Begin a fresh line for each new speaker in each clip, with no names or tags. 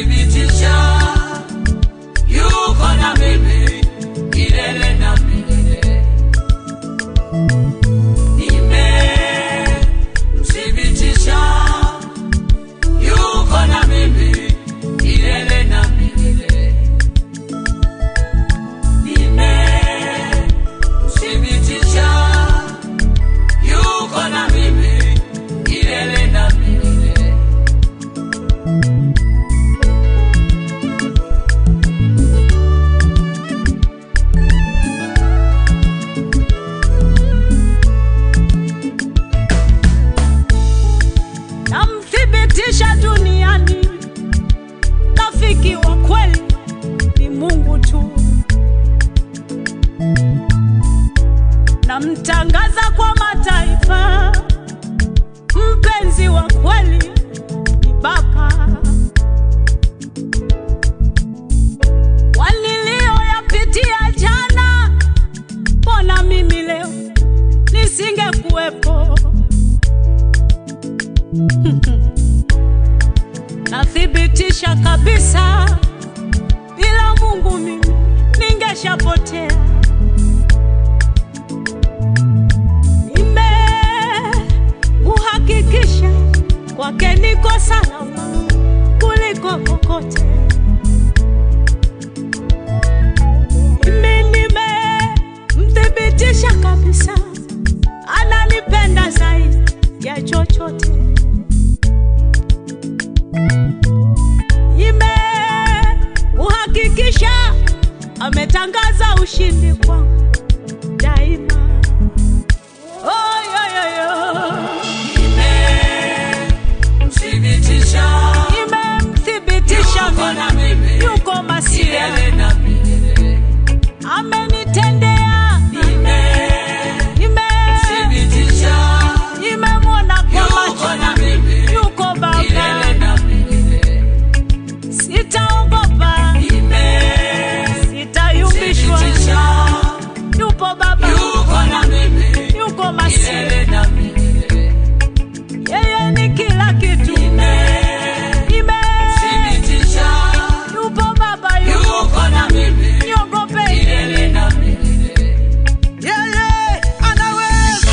nimemthibitisha yuko na mimi milele na milele. Nimemthibitisha yuko na mimi milele na milele. Nimemthibitisha yuko na mimi milele na milele.
namthibitisha duniani, rafiki wa kweli ni Mungu tu. Namtangaza kwa mataifa, mpenzi wa kweli ni Baba. Waliliyoyapitia jana, mbona mimi leo nisingekuwepo? nathibitisha kabisa, bila Mungu mimi ningeshapotea. Nimeuhakikisha kwake niko salama kuliko kokote. Mimi nimemthibitisha kabisa, ananipenda zaidi ya chochote. imeuhakikisha ametangaza ushindi kwangu daima. Oh, yo, yo, yo.
Nimemthibitisha
Imemthibitisha
yuko na
mimi
mimi
yuko masia,
milele na milele.
amenitendea
Nimemthibitisha
ime imemwona kwa
yuko
macho
na mimi
yuko Baba,
milele na milele.
sitaogopa, sitayumbishwa,
Nimemthibitisha
yupo Baba,
yuko na mimi
yuko masia,
milele na milele.
yeye ni kila kitu. Ime
Nimemthibitisha
yupo Baba, yupo
yuko na mimi
niogope
milele na milele.
yeye anaweza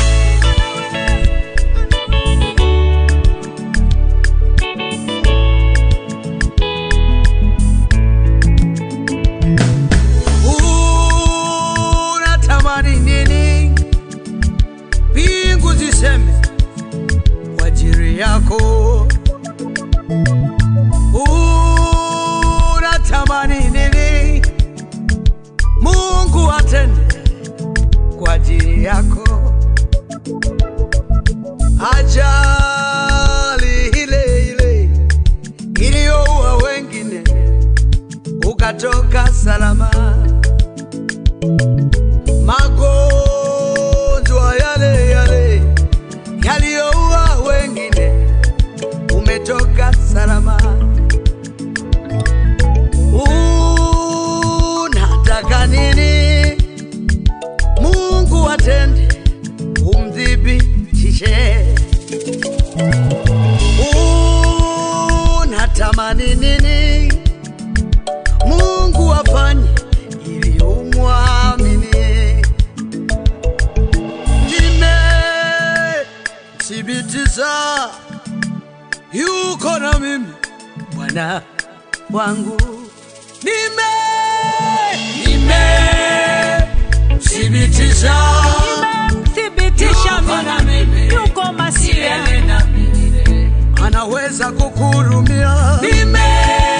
unatamani nini mbingu ziseme kwa ajili yako unatamani nini mungu atende kwa ajili yako ajali ile ile iliyoua wengine ukatoka salama magonjwa yale yale yaliyoua wengine umetoka salama unataka nini mungu atende umthibitishe unatamani nini mungu afanye ili umwamini nimethibitisha yuko na mimi bwana wangu nime
Nimemthibitisha
imemthibitisha
yuko na mimi
yuko masia,
milele na milele.
anaweza kukuhurumia
Nimemthibitisha